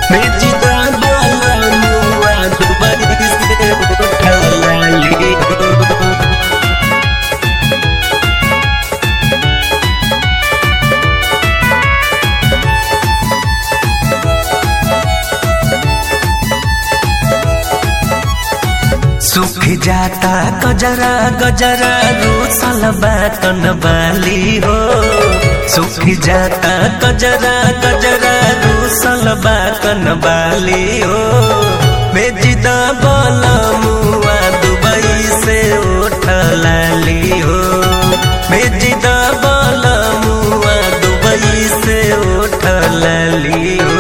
भेजदा बलमुआ दुबई से उठलाली हो सुख जाता गजरा गजरा रूसल बातन बाली हो सुख जाता गजरा गजरा रूसल बातन बाली हो बेजिदा बोला मुआ दुबई से उठलाली हो बेजिदा बोला मुआ दुबई से उठलाली हो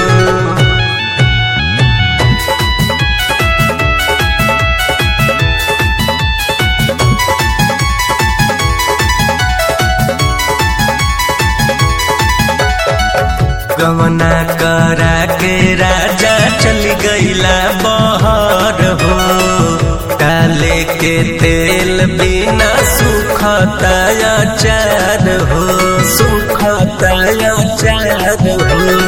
गवना करा के राजा चल गईला बहर हो काले के तेल बिना सुखता अचार हो सुखता अचार हो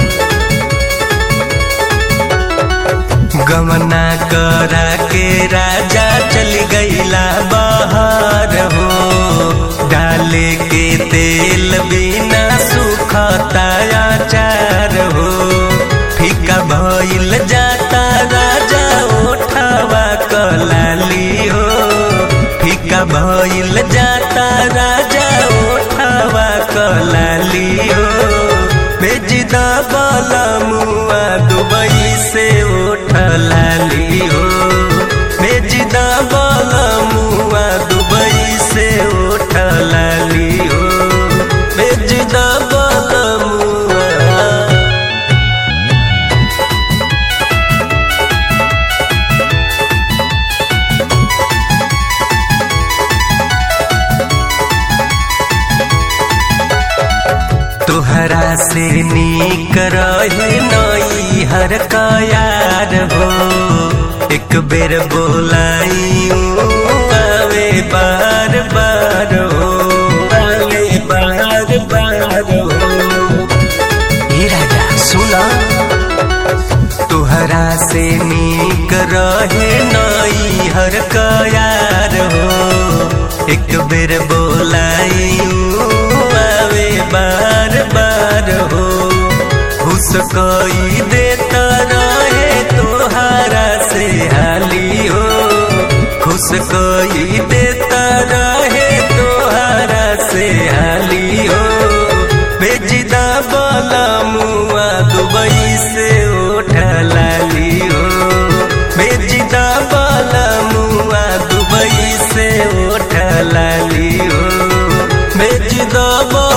गवना करा के राजा चल गईला बाहर हो डाले के तेल बिना सुखता अचार हो फीका भइल जाता राजा ओठवा कलाली हो फीका भइल जाता राजा ओठवा कलाली हो बेजिदा बाला मुआ दुबई से उठलाली हो बेजिदा बाला मुआ दुबई से उठलाली हो बेजिदा बाला मुआ तोहरा से नीक रहे नई हर का यार हो एक बेर बोलाई आवे बार बार हो आवे बार बार हो हे राजा सुना तोहरा से नीक रहे नई हर का यार हो एक बेर बोलाई आवे बार बार हो घुस कोई देता रहे तोहारा से हाली हो खुश कोई देता रहे तोहारा से हाली हो बेजिदा बोला मुआ दुबई से उठलाली हो बेजिदा बोला मुआ दुबई से उठलाली हो बेजिदा